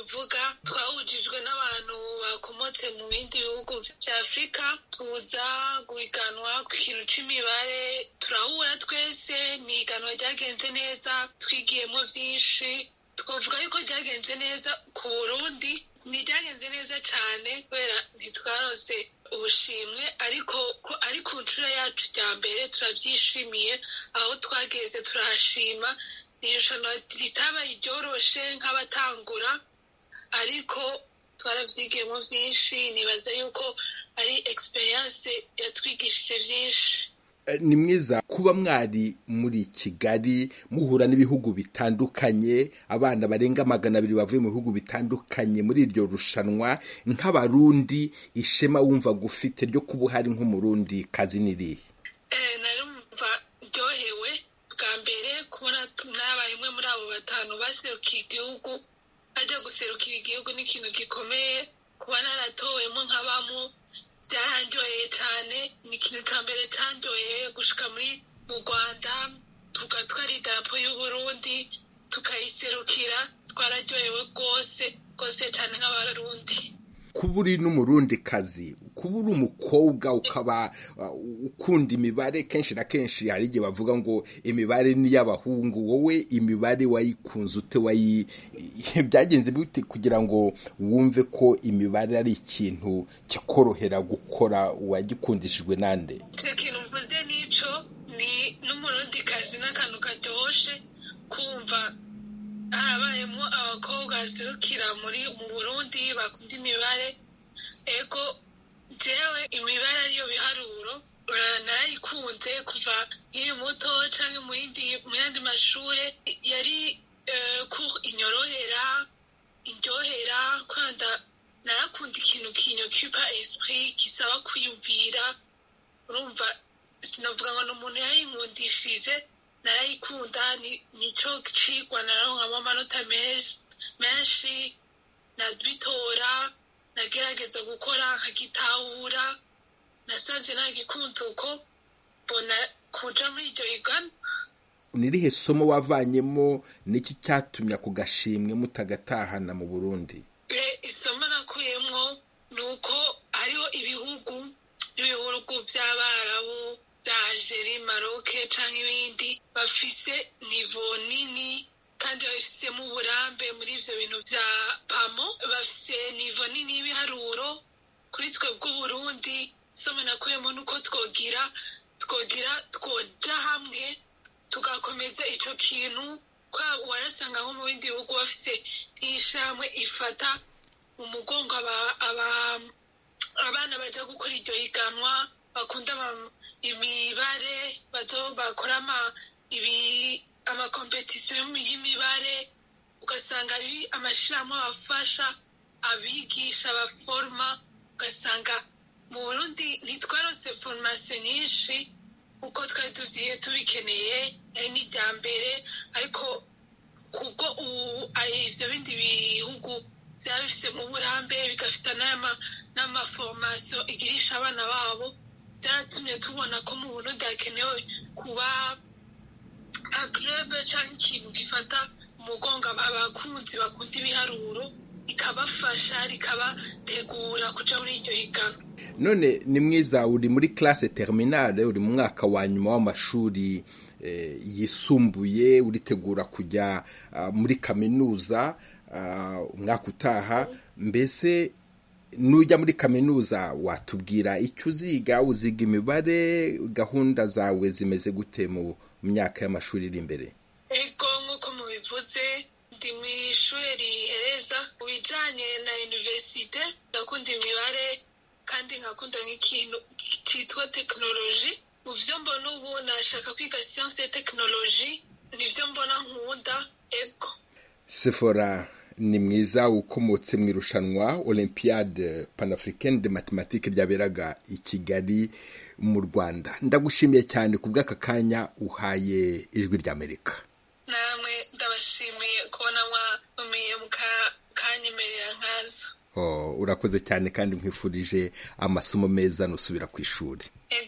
novuga twahujijwe n'abantu bakomotse mu bindi bihugu vya afurika tuza guhiganwa ku kintu c'imibare turahura twese ni iganwa ryagenze neza twigiyemo vyinshi twavuga yuko ryagenze neza ku burundi ntiryagenze neza cane kubera ntitwarose ubushimwe ariko ko ari ku nshuro yacu rya mbere turavyishimiye aho twageze turahashima ni irushanwa ritabaye ryoroshe nk'abatangura ariko twaravyigiyemo vyinshi nibaza yuko ari experience yatwigishije vyinshi ni mwiza kuba mwari muri kigali muhura n'ibihugu bitandukanye abana barenga magana abiri bavuye mu bihugu bitandukanye muri iryo rushanwa nk'abarundi ishema wumva gufite ryo kuba uhari nk'umurundi kazi n'irihe narumva ryohewe bwa mbere kubona nabaye umwe muri abo batanu baserukiye igihugu ajya guserukira igihugu ni ikintu gikomeye kuba naratowemo nk'abamo byaranjoheye cyane ni ikintu cya mbere cyanjoheye gushika muri mu rwanda tugatwara idarapo y'uburundi tukayiserukira twararyohewe rwose rwose cyane nk'abarundi kuba uri n'umurundi kazi kuba uri umukobwa ukaba ukunda imibare kenshi na kenshi hari igihe bavuga ngo imibare ni iy'abahungu wowe imibare wayikunze ute wayi byagenze bite kugira ngo wumve ko imibare ari ikintu kikorohera gukora wagikundishijwe nande icyo kintu mvuze n'icyo ni n'umurundi kazi n'akantu karyoshye kumva harabayemo abakobwa baserukira muri mu burundi bakunda imibare ego jewe imibare ariyo biharuro narayikunze kuva nkiri muto cyangwa mu yandi mashuri yari ko inyorohera indyohera kwanda narakunda ikintu kinyokipa esprit kisaba kwiyumvira urumva sinavuga ngo ni umuntu yayinkundishije narayikunda nico cigwa nararonkamo amanota menshi nabitora nagerageza gukora nkagitahura nasanze nagikunda uko mbona kuja muri iryo higana ni irihe somo wavanyemo niki cyatumye ako gashimwe mutagatahana mu burundi isomo nakuyemo ni uko hariho ibihugu ibihugu by'abarabu bya algeri maroke cyangwa ibindi bafise nivo nini kandi babifitemo uburambe muri ivyo bintu vya pamo bafise nivo nini y'ibiharuro kuri twe bw'uburundi somo nakuyemo nuko twogira twogira twoja hamwe tugakomeza ico kintu kwa warasanga nko mu bindi bihugu bafise nk'ishamwe ifata mu mugongo abana baja gukora iryo higanwa bakunda imibare bazo bakora amakompetisiyo y'imibare ugasanga ari amashirahamwe abafasha abigisha abaforoma ugasanga mu burundi ntitwarose foromasiyo nyinshi uko twari tuziye tubikeneye ari n'irya mbere ariko kubwo ubu ivyo bindi bihugu byaba bifite mu burambe bigafita n'amaforomasiyo igirisha abana babo byaratumye tubona ko mu burundi hakenewe kuba agrebe cyangwa ikintu gifata umugongo abakunzi bakunda ibiharuro rikabafasha rikabategura kuja muri iryo higano none ni mwiza uri muri classe terminale uri mu mwaka wa nyuma w'amashuri yisumbuye uritegura kujya muri kaminuza umwaka utaha mbese nujya muri kaminuza watubwira icyo uziga uziga imibare gahunda zawe zimeze gute mu myaka y'amashuri iri imbere ego nk'uko mubivuze ndi mu ishuri rihereza mu bijyanye na univerisite ndakunda imibare kandi nkakunda nk'ikintu cyitwa tekinoloji mu byo mbona ubu nashaka kwiga siyanse ya tekinoloji nibyo mbona nkunda ego sefora ni mwiza ukomotse mu irushanwa olympiade panafricaine de mathématique ryaberaga i kigali mu rwanda ndagushimiye cyane ku bw'aka kanya uhaye ijwi ry'amerika namwe ndabashimiye kubona mwatumiye mukanyemerera nkaza urakoze cyane kandi nkwifurije amasomo meza nusubira ku ishuri ego